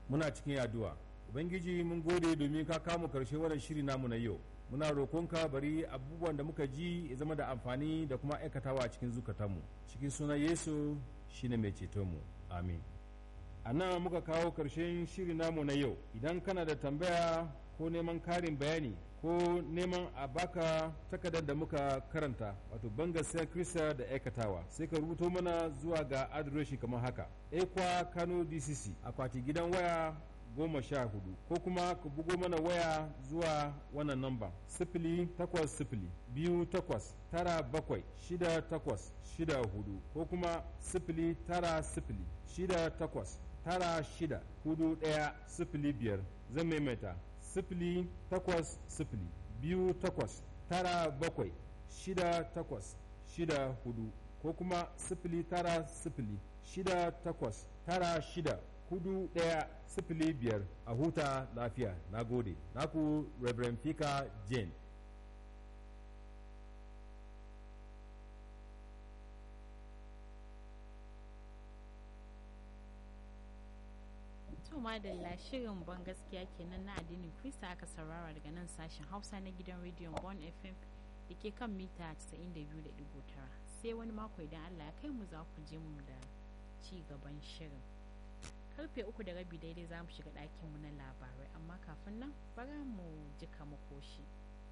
muna cikin addu'a ubangiji mun gode domin ka kama karshe wannan shiri namu na yau muna roƙonka bari abubuwan da muka ji ya zama da amfani da kuma aikatawa a cikin zukatanmu cikin sunan yesu shine mai cetonmu amin a nan muka kawo karshen shiri namu na yau idan kana da tambaya ko neman karin bayani ko neman a baka takardar da muka karanta wato bangasiyar krista da aikatawa sai ka rubuto mana zuwa ga adireshi kamar haka ekwa kano dcc akwati gidan waya goma sha hudu ko kuma ka bugo mana waya zuwa wannan namba sifili takwas sifili biyu takwas tara bakwai shida takwas shida hudu ko kuma sifili tara sifili shida takwas tara shida hudu daya sifili biyar zan maimaita sifili takwas sifili biyu takwas tara bakwai shida takwas shida hudu ko kuma sifili tara sifili shida takwas tara shida hudu ɗaya sifili biyar a huta lafiya na gode naku reverend fika jane to madalla shirin ban gaskiya kenan na addinin krista aka saurara daga nan sashen hausa na gidan rediyon bon fm da ke kan mita 92.9 sai wani mako idan allah ya kai mu za ku je mu da ci gaban shirin karfe uku da rabi daidai za mu shiga ɗakinmu na labarai amma kafin nan bara mu jika makoshi.